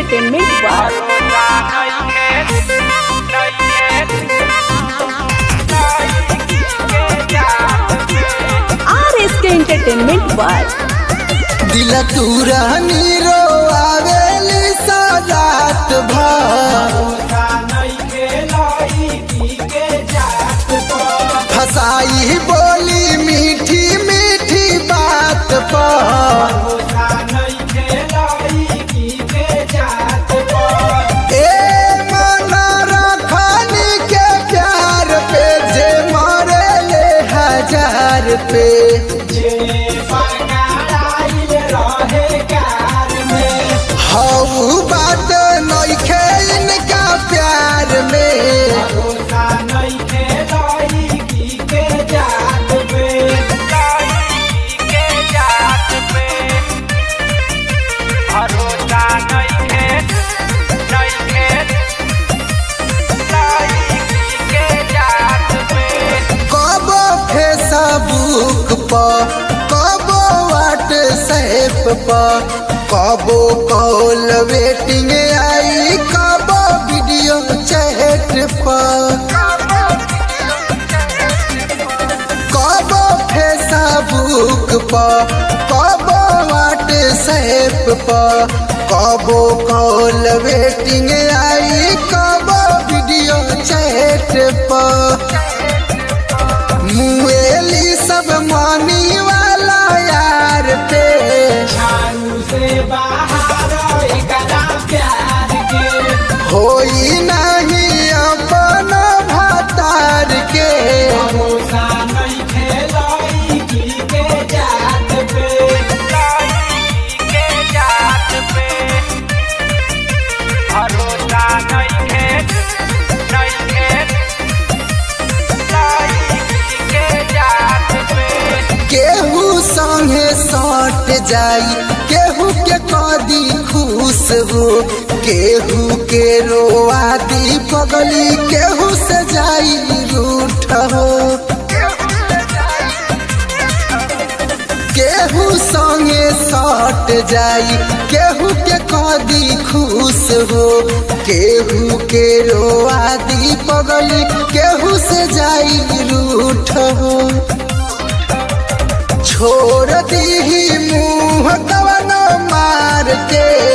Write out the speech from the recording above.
entertainment बा R S के entertainment बा दिल तूरा नीरो आवेली सजात भर फसाई बोली मीठी मीठी बात पर ए मन रखनी के प्यार पे जे मरे ले हजार पे हऊ बात नइखे इनका प्यार में कबो फेसबुक पर कबो व्हाट्सएप पर कबो कॉल वेटिंग आई कबो वीडियो चैट पर कबो फेसबुक पर कबो व्हाट्सएप पर कबो कॉल वेटिंग आई कबो वीडियो चैट पर मुएली सब मानी वाला यार पे होई नहीं अपन भतार के केहू संगे सट जाई केहू के कदी खुश हो केहू के रोआ दी पगली केहू से जाई रूठ हो केहू संगे सट जाई केहू के कदी खुश हो केहू के रोआ दी पगली केहू से जाई रूठ हो छोड़ दी मुँह कवन मार के